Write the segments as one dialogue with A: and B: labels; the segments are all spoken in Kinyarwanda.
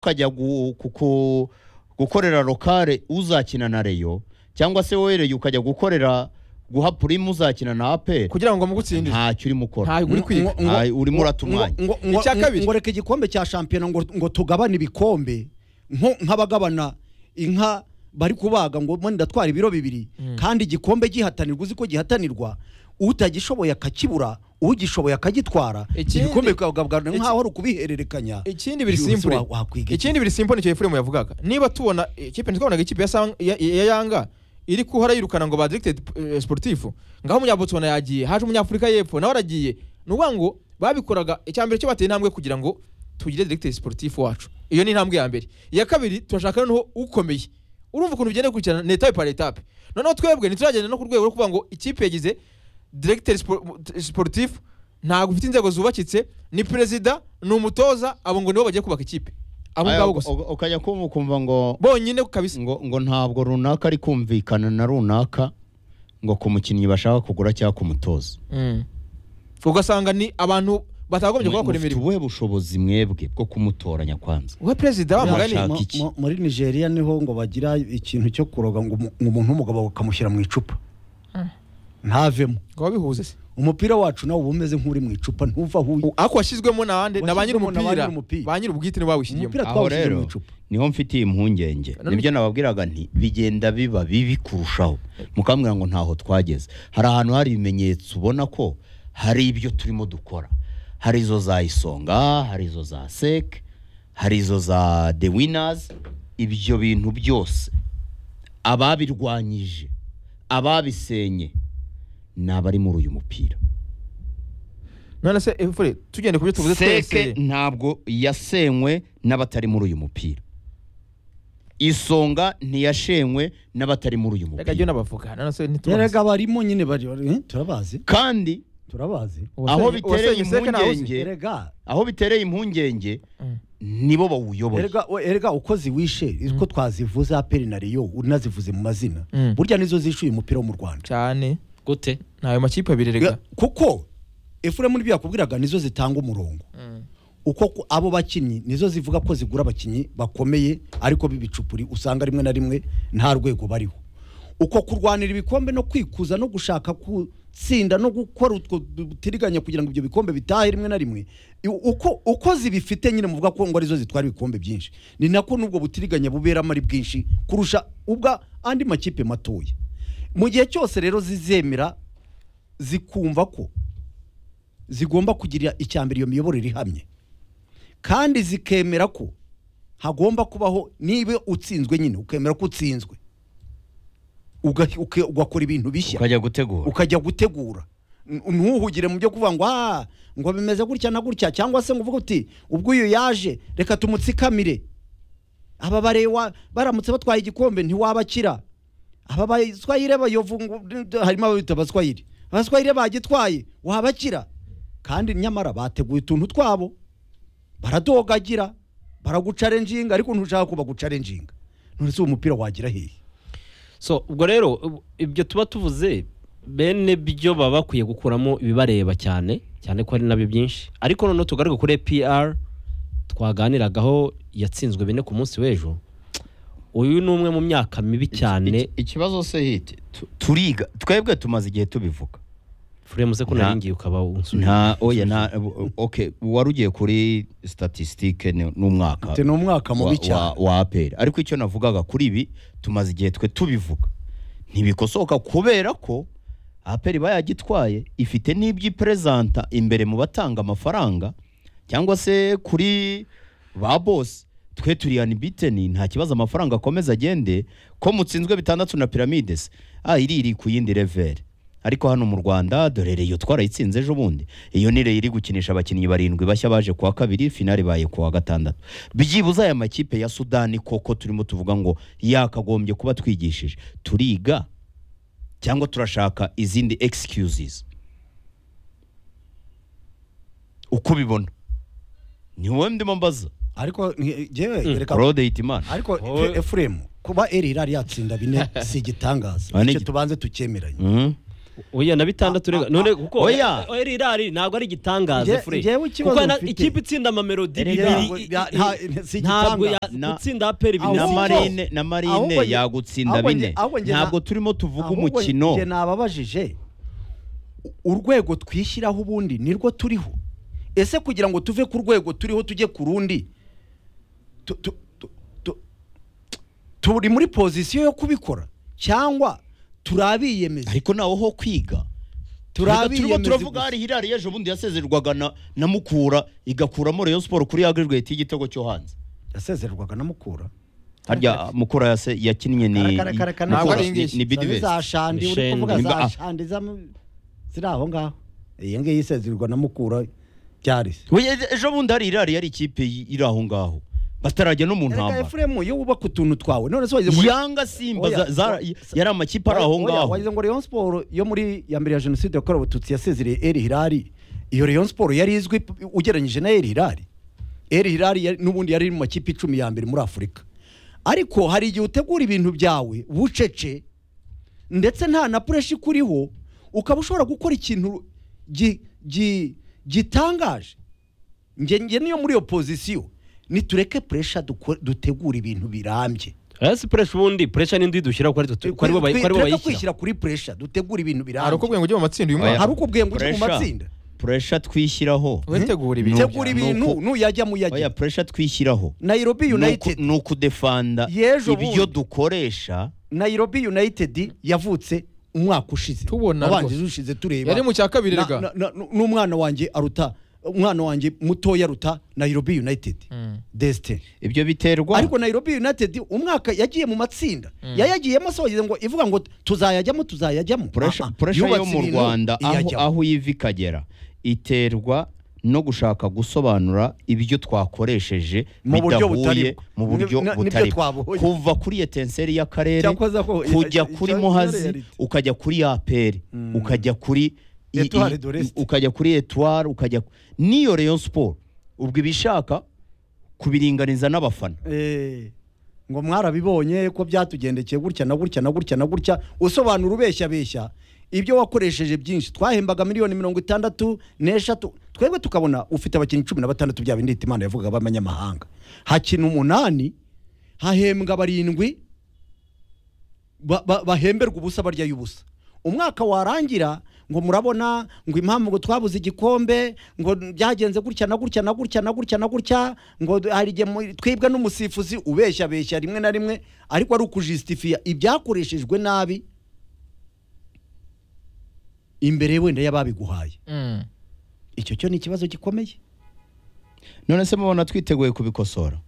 A: ukajya gu- ku- ku- gukorera lokale uzakina na reyo cyangwa se wohereye ukajya gukorera guha purimu uzakina na aperi
B: kugira ngo mugutsindire
A: ntacyo urimo ukora
B: ntabwo uri kwiga
C: ngo-
A: Nta- urimo uratumwanya
C: ngo, ngo,
B: Icya kabiri.
C: ngo reka igikombe cya shampiyona ngo, ngo tugabane ibikombe nko nk'abagabana inka bari kubaga ngo mbona ndatwara ibiro bibiri kandi igikombe gihatanirwa uzi ko gihatanirwa utagishoboye akakibura ugishoboye akagitwara
B: Ikindi-
C: igikombe bikagabwana
B: iki-
C: nk'aho ari ukubihererekanya
B: ikindi biri
C: Byubusa
B: simple
C: wa- wakwiga iki?
B: ikindi biri simple nicyo Ephraim yavugaga niba tubona ikipe ntitwabonaga ikipe ya Sang- ya ya Yanga iri kuhora yirukana ngo ba directed eh, sportif ngaho umunyabotswana yagiye haje umunyafurika y'epfo nawe aragiye ni ukuvuga ngo babikoraga icya mbere cyo bateye intambwe kugira ngo tugire directed sportif wacu iyo ni intambwe ya mbere iya kabiri turashaka noneho ukomeye urumva ukuntu bigenda bikurikirana ni etape par etape noneho twebwe ntituragenda no ku rwego rwo kuvuga ngo ikipe yagize directeur spo- sportif ntabwo ufite inzego zubakitse ni perezida ni umutoza abo ngo nibo bagiye kubaka ikipe abo ngabo gusa
A: Aya, u- u- ukajya kumva ukumva ngo
B: bonyine kabisa
A: ngo ngo ntabwo runaka ari kumvikana na runaka ngo ku mukinnyi bashaka kugura cyangwa kumutoza
B: Mm. ugasanga ni abantu batagombye kuhakora
A: mufite
B: imirimo
A: ubuhe bushobozi mwebwe bwo kumutoranya kwanza
B: we perezida wa mugani
A: Yashaka.
C: Mu-
A: iki?
C: mu- muri nigeria niho ngo bagira ikintu cyo kuroga ngo umu- ngo umuntu w'umugabo bakamushyira mu icupa ntavemo
B: ngo babihuze se
C: umupira wacu nawo uba umeze nk'uri mu icupa ntuva aho uri.
B: U- ako washyizwemo n'abandi na ba nyiri
C: Washyizwemo na ba
B: umupira
C: nyir'umupira.
B: ba nyiri ubwite nibo bawushyiriyemo
C: Umupira
A: aho
C: twawushyira
A: rero
C: mu icupa
A: niho mfitiye impungenge
B: None-
A: nibyo nababwiraga nti bigenda biba bibi kurushaho mukambwira ngo ntaho twageze hari ahantu hari ibimenyetso ubona ko hari ibyo turimo dukora hari izo za isonga hari izo za seke hari izo za de winazi ibyo bintu byose ababirwanyije ababisenye ni abari muri uyu mupira
B: none se efure tugende ku byo tuvuze
A: seke
B: twese
A: ntabwo yasenywe n'abatari muri uyu mupira isonga ntiyashenywe n'abatari muri uyu
B: reka jyewe
A: mupira
B: n'abavuga none se
C: erega
B: ntitubazi
C: barimo nyine bari bari- eh, turabazi
A: kandi
C: turabazi
A: aho
B: Uwasenye-
A: bitereye
B: uwasenye seke ntawe uzi.
A: impungenge
C: erega
A: aho bitereye impungenge
B: Mm.
A: nibo bawuyoboye
C: erega we- erega uko ziwishe uko twazivuze aperi na reyo unazivuze mu mazina
B: Mm.
C: burya nizo zishuye umupira wo mu rwanda
B: cyane
D: gute
B: ni ayo makipe abiri rega
C: kuko efuremu n'ibyo yakubwiraga nizo zitanga umurongo uko ku- abo bakinnyi nizo zivuga ko zigura abakinnyi bakomeye ariko b'ibicupuri usanga rimwe na rimwe nta rwego bariho uko kurwanira ibikombe no kwikuza no gushaka gutsinda no gukora utwo dutiriganya kugira ngo ibyo bikombe bitahe rimwe na rimwe i- uko uko zibifite nyine muvuga ko ngo arizo zitwara ibikombe byinshi ni nako n'ubwo butiriganya buberamo ari bwinshi kurusha ubwa andi makipe matoya mu gihe cyose rero zizemera zikumva ko zigomba kugira icya mbere iyo miyoborere ihamye kandi zikemera ko hagomba kubaho niba utsinzwe nyine ukemera ko utsinzwe Uga- uke- ugakora ibintu bishya
A: ukajya gutegura
C: ukajya gutegura N- ntuhugire mu byo kuvuga ngo ah ngo bimeze gutya na gutya cyangwa se ngo uvuge uti ubwo uyu yaje reka tumutsikamire aba barewa baramutse batwaye igikombe ntiwabakira aba baswayire bayovu ngo- harimo ababita abaswayire abaswayire bagitwaye wabakira kandi nyamara bateguye utuntu twabo baradogagira baragucarenjinga ariko ntushaka ko bagucarenjinga none se uwo mupira wagira hehe
D: so ubwo rero ubu- ibyo tuba tuvuze bene byo baba bakwiye gukuramo ibibareba cyane cyane ko ari nabyo byinshi ariko noneho tugaruke kuri pr twaganiragaho yatsinzwe bine ku munsi w'ejo uyu ni umwe mu myaka mibi cyane
A: Iki- ikibazo se hiti tu- turiga twebwe tumaze igihe tubivuga
D: furemu se ko
A: Nta-
D: naringiye ukaba unsubiye
A: nta oya nta okay wari ugiye kuri statistique ni- n'umwaka
C: Ati, ni umwaka mubi
A: wa-
C: cyane.
A: wa- wa APR ariko icyo navugaga kuri ibi tumaze igihe twe tubivuga ntibikosoka kubera ko APR iba yagitwaye ifite n'iby'iperezanta imbere mu batanga amafaranga cyangwa se kuri ba boss twe turi anibiteni nta kibazo amafaranga akomeza agende ko mutsinzwe bitandatu na pyramides ah iri iri ku yindi level ariko hano mu Rwanda dore reyo twarayitsinze ejo bundi iyo ni reyo iri gukinisha abakinnyi barindwi bashya baje kuwa kabiri finale baye kuwa gatandatu byibuze aya makipe ya Sudani koko turimo tuvuga ngo yakagombye kuba twigishije turiga cyangwa turashaka izindi excuses uko ubibona ni wowe ndimo mbaza
C: ariko ni- jyewe reka
A: Claude Hitimana
C: ariko Efe- efuremu kuba eri irari yatsinda bine si igitangaza
A: Ah, ni
C: icyo
A: igi-
C: tubanze tucyemeranye
A: Mhm.
D: oya na bitandatu rega none kuko
A: oya.
D: oya rirari ntabwo ari igitangaza
E: Nge-
D: fure
E: ngewe ikibazo
D: kuko na-
E: mfite.
D: ikipe itsinda amamelodi
E: Erega
D: bibiri
C: ntabwo-
D: i-
C: nta-
D: i-
C: nta- si
D: ntabwo
C: igitangaza.
D: ya-
A: Na-
D: gutsinda aperi
E: Ahubwo
A: na
E: nge-
A: marine na
E: ahubwo
A: marine
E: nge-
A: yagutsinda
E: ahubwo nge-
A: bine
E: ahubwo nge-
A: ntabwo
E: na-
A: turimo tuvuga
E: ahubwo
A: umukino
E: nge nababajije
C: urwego twishyiraho ubundi nirwo turiho ese kugira ngo tuve ku rwego turiho tujye ku rundi tu- tu- tu- tu- turi muri pozisiyo yo kubikora cyangwa turi abiyemeza
A: ariko nawe ho kwiga Erega turimo
C: abiyemeza
A: turavuga
C: gusa.
A: hari hirari ejo bundi yasezererwaga na, na mukura igakuramo rayon siporo kuri agregate y'igitego cyo hanze
C: yasezererwaga na mukura
A: harya mukura yase, yakinnye ni
E: Karakara, karakara,
A: Mukura
B: ntabwo ari ingishyi.
A: ni bidibesi
E: za shandi uri
D: Shandi.
E: kuvuga
A: Mba-
E: za shandi za- ziri aho ngaho
C: iyi ngiyi isezererwa na mukura byari se
A: We- e- ejo bundi hari irari yari ikipe y- iri aho ngaho batarajya no mu
C: reka
A: ntambara
C: efuremu iyo wubaka utuntu twawe none se wagize ngo-
A: yanga simba za-
C: Oya,
A: za-
C: oya.
A: yari amakipe ari aho
C: Oya,
A: ngaho
C: wagize ngo Rayon Sport yo muri ya mbere ya jenoside yakorewe abatutsi yasezereye El Hilal iyo Rayon Sport yari izwi p- ugereranyije na El Hilal El Hilal yari- n'ubundi yari mu makipe icumi ya mbere muri Afurika ariko hari igihe utegura ibintu byawe bucece ndetse nta na pureshi ikuriho ukaba ushobora gukora ikintu gi- gi- gitangaje nge nge niyo muri iyo pozisiyo nitureke puresha dutegura ibintu birambye
D: oya si puresha ubundi puresha n'indi dushyira ko ari twe- ko ari bo bayi- ko ari
C: Tureke
D: bo bayishyira
C: kwishyira kuri puresha dutegura ibintu
B: hari
C: birambye
B: ukubwiye ngo ujye mu matsinda uyu mwaka
C: hari uko ubwenge ujya mu
A: Pressure.
C: matsinda
A: puresha twishyiraho
B: utegura ibintu
C: tegura ibintu
A: Nuko-
C: nuyajya muyajya
A: oya puresha twishyiraho
C: Nairobi
A: ni
C: United
A: uku- ni ukudefanda
C: Y'ejo
A: ibyo
C: bundi.
A: dukoresha
C: Nairobi United yavutse umwaka ushize
B: Tubona
C: wabanjije
B: rwose.
C: ushize tureba
B: yari mu cya kabiri
C: Na-
B: rega
C: na- na- n'umwana wanjye aruta umwana wanjye mutoya aruta Nairobi United
B: Mm.
C: Destin
A: ibyo biterwa
C: ariko Nairobi United umwaka yagiye mu matsinda yayagiyemo se wagize ngo ivuga ngo tuzayajyamo tuzayajyamo Ah,
A: puresha
C: ah,
A: puresha yo
C: yubatse
A: mu
C: ibintu,
A: rwanda aho
C: iyajyamo.
A: aho iva ikagera iterwa no gushaka gusobanura ibyo twakoresheje
C: Mu buryo
A: bidahuye
C: butari-
A: mu buryo
C: ni- ni- nibyo
A: butari
C: twabohoye.
A: kuva kuri etenseri y'akarere
C: Cyakoze ako-
A: kujya
C: icyo-
A: kuri
C: icyo-
A: muhazi
C: reality.
A: ukajya kuri aperi ukajya kuri i- i-
C: Etoile de l'Est.
A: ukajya kuri etuwari ukajya n'iyo reyo siporo ubwo ibishaka kubiringaniza n'abafana
C: Eh, ngo mwarabibonye ko byatugendekeye gutya na gutya na gutya na gutya usobanura ubeshya beshya ibyo wakoresheje byinshi twahembaga miliyoni mirongo itandatu n'eshatu twebwe tukabona ufite abakinnyi cumi na batandatu bya bindi imana yavugaga b'abanyamahanga hakina umunani hahembwa barindwi ba- ba- bahemberwa ubusa barya y'ubusa umwaka warangira ngo murabona ngo impamvu ngo twabuze igikombe ngo byagenze gutya na gutya na gutya na gutya na gutya ngo d- hari igihe mu- twibwa n'umusifuzi ubeshya beshya rimwe na rimwe ariko ari ukujisitifiya ibyakoreshejwe nabi imbere wenda y'ababiguhaye
B: Mm.
C: icyo cyo ni ikibazo gikomeye
A: none se mubona twiteguye kubikosora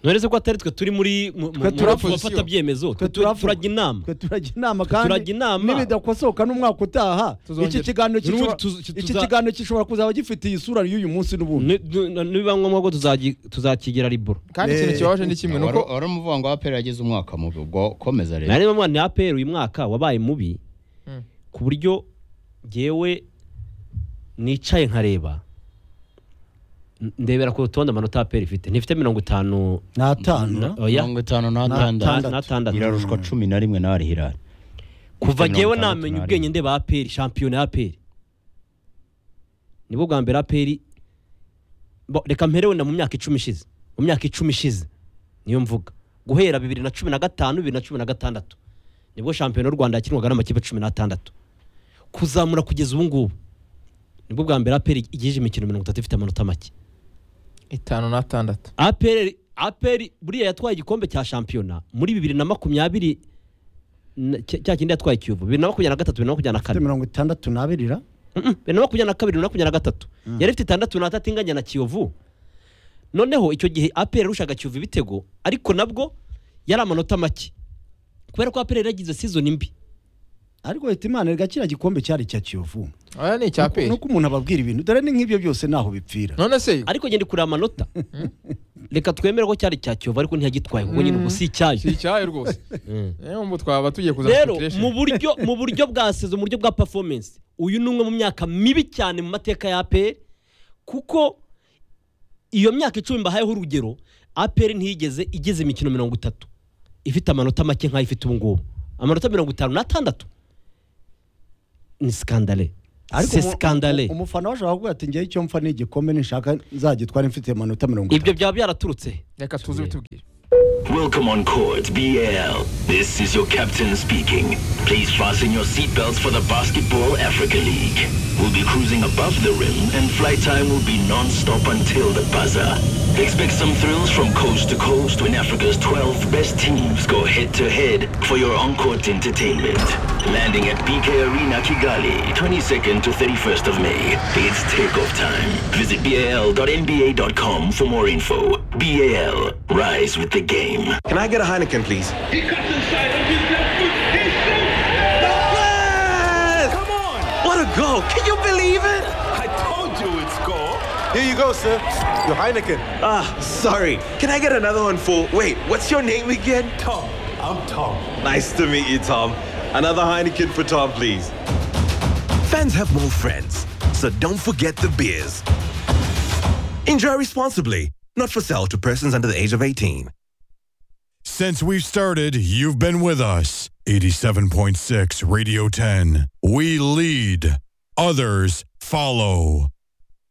D: nturetse ko atari twe turi muri mu- mu-
C: Twe
D: mu
C: turi
D: bafata
B: opposition.
D: byemezo twe twe
C: turavuga.
D: turajya inama
C: twe turajya inama kandi
D: Turajya inama.
C: nibidakosoka n'umwaka utaha
B: Tuzongera.
C: iki kiganiro
D: N'ubundi
C: gishobora-
D: tuzi- tuza-
C: iki kiganiro gishobora kuzaba gifitiye isura y'uyu munsi n'ubundi
D: Ni- ni- nibiba ngombwa ko tuzagi- tuzakigira riboro
B: kandi ikintu
C: Eh,
B: kibabaje ni kimwe nuko
A: wari umuvuga ngo aperi yagize umwaka mubi ubwo komeza rero
D: ntareba mwana aperi uyu mwaka wabaye mubi
B: Mm.
D: ku buryo ngewe nicaye nkareba n- ndebera ku rutonde amanota aperi ifite ntifite mirongo itanu
C: n'atanu
D: oya
A: mirongo itanu
C: N'atandatu.
A: n'atandatu
D: n'atandatu
A: irarushwa cumi na rimwe n'ari hirari
D: kuva
A: Mirongo
D: ngewe
A: itandatu
D: namenya
A: na
D: ubwenge
A: rimwe.
D: ndeba aperi shampiyona ya aperi nibwo bwa mbere aperi bo- reka mperewe na mu myaka icumi ishize mu myaka icumi ishize niyo mvuga guhera bibiri na cumi na gatanu bibiri na cumi na gatandatu nibwo shampiyona y'u rwanda yakinwaga n'amakipe cumi n'atandatu kuzamura kugeza ubu ngubu nibwo bwa mbere aperi igejeje imikino mirongo itatu ifite amanota make
B: itanu n'atandatu
D: aperi aperi buriya yatwaye igikombe cya shampiyona muri bibiri na makumyabiri na- cya cya kindi yatwaye kiyovu bibiri na makumyabiri na gatatu bibiri na makumyabiri na
C: Ifite
D: kane
C: mirongo itandatu n'abiri ra
D: Mm-mm, bibiri na makumyabiri na kabiri bibiri na makumyabiri na gatatu yari ifite itandatu n'atatu inganya na kiyovu noneho icyo gihe aperi yarushaga kiyovu ibitego ariko nabwo yari amanota make kubera ko aperi yari yagize sizoni mbi
C: ariko leta imana reka kiriya gikombe cyari icya kiyovu
B: aya ni icya
C: ni
B: peri
C: uko umuntu ababwira ibintu dore ni nk'ibyo byose ntaho bipfira
B: none se
D: ariko ngenda kureba amanota reka twemere ko cyari icya kiyovu ariko ntiyagitwaye kuko nyine ubu si icyayo
B: si icyayo rwose niyo mpamvu twaba tugiye kuza
D: rero
B: speculation.
D: mu buryo mu buryo bwa sezo mu buryo bwa performance uyu ni umwe mu myaka mibi cyane mu mateka ya APR kuko iyo myaka icumi mbahayeho urugero APR ntiyigeze igeze imikino mirongo itatu ifite amanota make nk'ayo ifite ubu ngubu amanota mirongo itanu n'atandatu ni sikandare
C: Ariko
D: se
C: umu-
D: sikandare
C: umu- umufana washobora kuvuga ati njyewe icyo mfa ni igikombe nishaka nzagitwara mfite amanota mirongo
D: ibyo
C: itanu
D: byaba byaraturutse
B: reka tuze bitubwire
F: Welcome on court BL. This is your captain speaking. Please fasten your seatbelts for the Basketball Africa League. We'll be cruising above the rim and flight time will be non-stop until the buzzer. Expect some thrills from coast to coast when Africa's 12 best teams go head-to-head for your on-court entertainment. Landing at BK Arena Kigali, 22nd to 31st of May. It's takeoff time. Visit bal.nba.com for more info. BAL, rise with the game.
G: Can I get a Heineken, please?
H: He cuts inside with his left foot. He shoots.
G: Yes! Come on! What a goal! Can you believe it?
F: I told you it's goal.
G: Here you go, sir. Your Heineken. Ah, sorry. Can I get another one for. Wait, what's your name again? Tom. I'm Tom. Nice to meet you, Tom. Another Heineken for Tom, please. Fans have more friends, so don't forget the beers. Enjoy responsibly. Not for sale to persons under the age of 18.
I: Since we've started, you've been with us. 87.6 Radio 10. We lead, others follow.